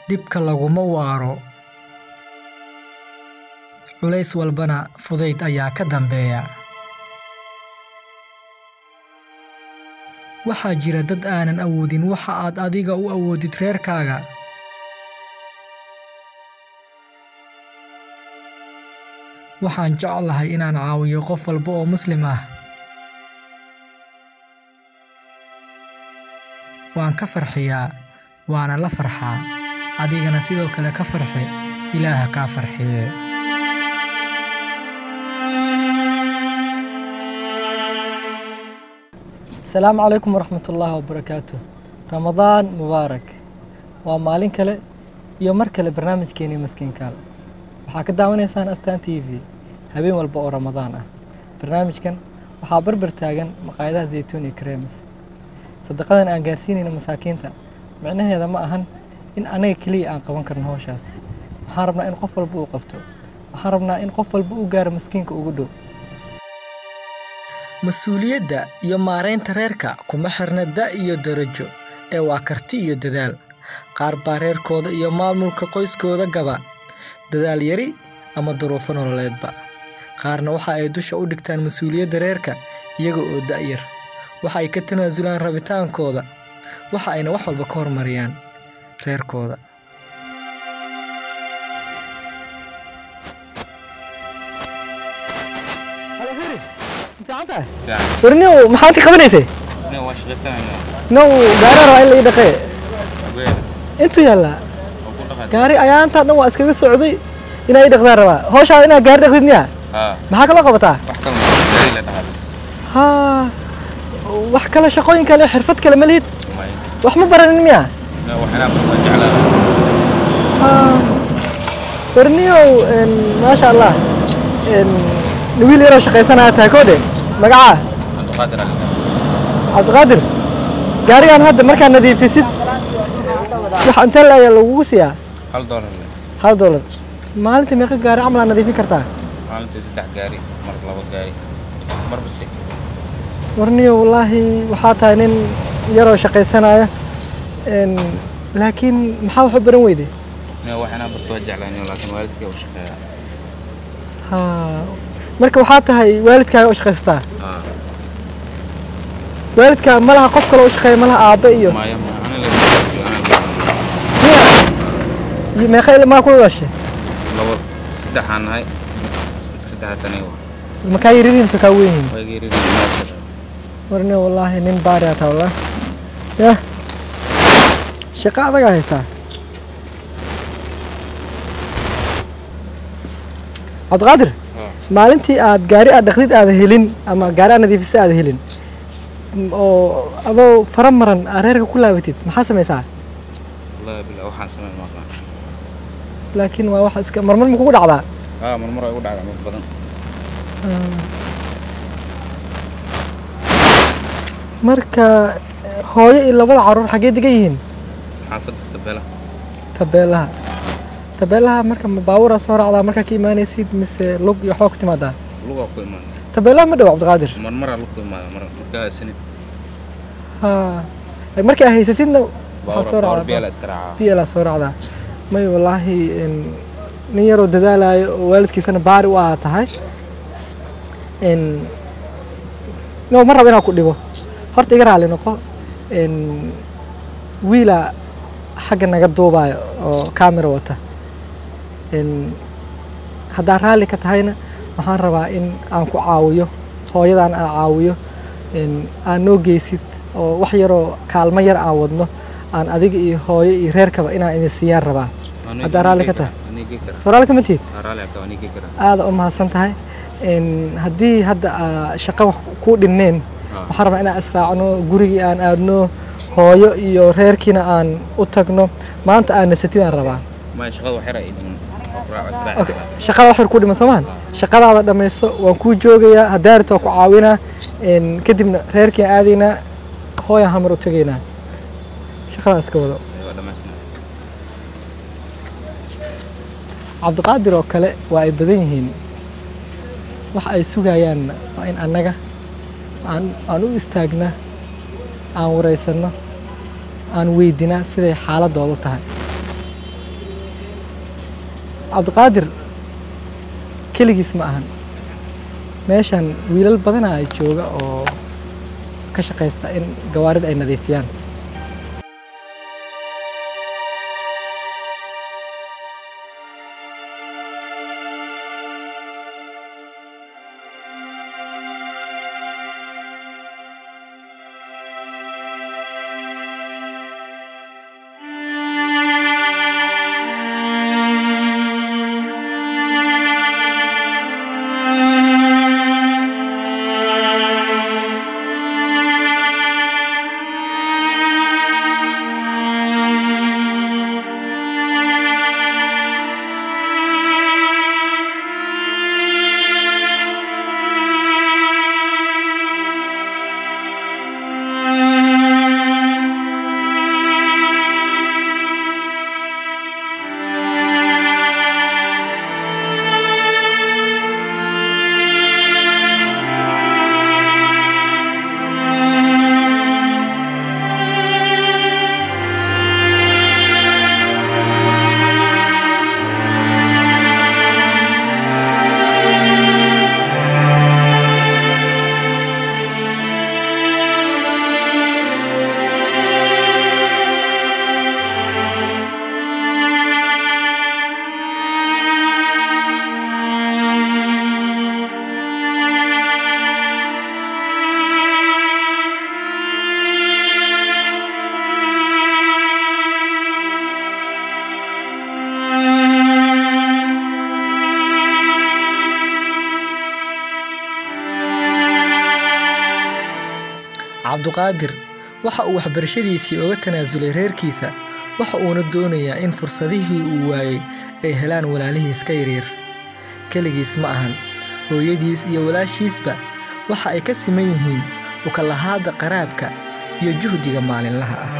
dhibka laguma waaro culays walbana fudayd ayaa ka dambeeya waxaa jira dad aanan awoodin waxa aad adiga u awoodid reerkaaga waxaan jeclahay inaan caawiyo qof walba oo muslim ah waan ka farxiyaa waana la farxaa adigana sidoo kale ka farxi ilaaha kaa farxiye asalaamu calaykum waraxmat ullaahi wabarakaatu ramadaan mubaarak waa maalin kale iyo mar kale barnaamijkeenii maskiinkaal waxaa ka daawanaysaan astaan t v habeen walba oo ramadaan ah barnaamijkan waxaa barbar taagan maqaayadaha zaytuun iyo kareemis sadaqadan aan gaarsiinayna masaakiinta micnaheeda ma ahan in anaga keliya aan qaban karno howshaas waxaan rabnaa in qof walba uu qabto waxaan rabnaa in qof walba uu gaaro maskiinka ugu dhow mas-uuliyadda iyo maaraynta reerka kuma xirna da iyo darajo ee waa karti iyo dadaal qaar baa reerkooda iyo maamulka qoyskooda gaba dadaal yari ama duruufo nololeedba qaarna waxa ay dusha u dhigtaan mas-uuliyadda reerka iyaga oo da'yar waxa ay ka tanaasulaan rabitaankooda waxa ayna wax walba ka hormariyaan reerkooda warniw maxaad ka qabanaysay now gaari rabaa in la ii dhaqee intuu yaallaa gaari ayaantaa dhan waa iskaga socday inaa ii dhaqdaan rabaa howshaada inaad gaari dhaqdid miya maxaa kaloo qabataa ha wax kale shaqooyin kale xirfad kale ma lihid wax ma baranin miya warniyow maasha allah wiil yaroo shaqaysanaya tahay koodhe magacaa cabdiqaadir gaarigaan hadda markaa nadiifisid wax intee la ayaa lagugu siiyaa hal doolar hal doolar maalinta meeqa gaari camal aa nadiifin kartaa maalintii saddex gaari mar laba gaari mar bisi warniyo wallaahi waxaa tahay nin yaroo shaqaysanaya laakiin maxaa wax u baran weyday ina waxinaa barto waa jeclaan laakiin waalidkay u shaqeeyaa ha marka waxaa tahay waalidkaaga u shaqaysataa waalidkaa ma laha qof kale u shaqeeya ma laha aabbe iyo maya ma ana la miya iyo meeqa ilmaa kula dhashay labo saddexaan nahay midka saddexaad aniga waa makaa yaririn soo kaa weyn yihiin waa geeri maashar warniyo wallaahi nin baari aa taa wallah yah shaqo adagaa haysaa cabdiqaadir maalintii aad gaari aad dhaqdid aada helin ama gaari aad nadiifisay aada helin oo adoo fara maran aad reerka ku laabatid maxaa samaysaa wallahi bilaa waxaan sameyn ma aqaan laakiin waa wax iska marmar ma kugu dhacdaa haa marmar ay ugu dhacdaa mid badan marka hooyo iyo labada caruur xaggee degan yihiin xaafadda tabela tabeelaha tabeelaha marka ma baaburaa soo raacdaa markaa ka imaanaysid mise lug iyo waxbaa ku timaadaa lugaa ku imaada tabeelaha ma dhow cabdiqaadir marmaraa lug ku imaada mar markaa sanid ha markii aad haysatidna waxaa soo baawar biyaa la raacdaa iska raacaa biyalaa soo raacdaa may wallaahi n- nin yaroo dadaalayo oo waalidkiisana baari u aa tahay n no ma rabo inaan ku dhibo horta iga raali noqo n wiila xagga naga duubaayo oo camera wata n haddaa raalli ka tahayna waxaan rabaa in aan ku caawiyo hooyadan aan caawiyo n aan noo geysid oo wax yaroo kaalmo yar aan wadno aan adiga iyo hooyo iyo reerkaba inaan idin siiyaan rabaa haddaa raalli ka tahay anigii kara soo raalli kama tihid haa raalli aka anigii kara aada u mahadsan tahay n haddii hadda aa shaqo wax kuu dhinneen Ah. waxaan rabaa inaan israacno gurigii aan aadno hooyo iyo reerkiina aan u tagno maanta aan nasatidaan rabaa maya shaqada wax yar ay dhiman Okay, shaqada wax yar ku dhiman soomaan shaqadaada dhammayso waan kuu joogayaa hadaarit waa ku caawinaa n kadibna reerkiin aadaynaa hooyaan hamar u tegaynaa shaqadaas ka wado waa dhamaysnaa cabdiqaadir oo kale waa ay badan yihiin wax ay sugayaan waa in annaga aan aan u istaagna aan waraysanno aan weydinaa siday xaaladoodu tahay cabdiqaadir keligiis ma ahan meeshan wiilal badana ay jooga oo ka shaqaysta in gawaarida ay nadiifiyaan cabduqaadir waxa uu waxbarashadiisii oga tanaasulay reerkiisa waxa uuna doonayaa in fursadihii uu waayey ay helaan walaalihiis ka yaryar keligiis ma ahan hooyadiis iyo walaashiisba waxa ay ka siman yihiin ukalahaadda qaraabka iyo juhdiga maalinlaha ah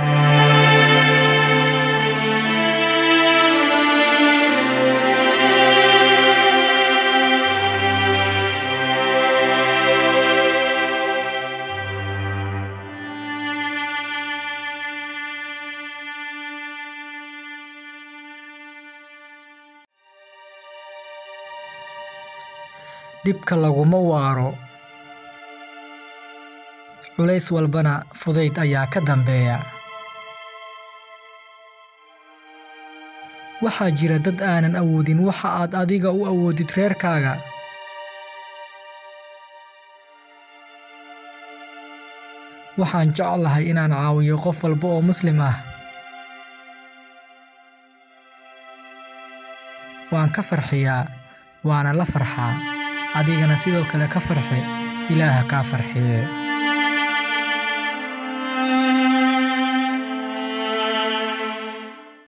dhibka laguma waaro culays walbana fudayd ayaa ka dambeeya waxaa jira dad aanan awoodin waxa aad adiga u awoodid reerkaaga waxaan jeclahay inaan caawiyo qof walba oo muslim ah waan ka farxiyaa waana la farxaa adigana sidoo kale ka farxi ilaaha kaa farxiye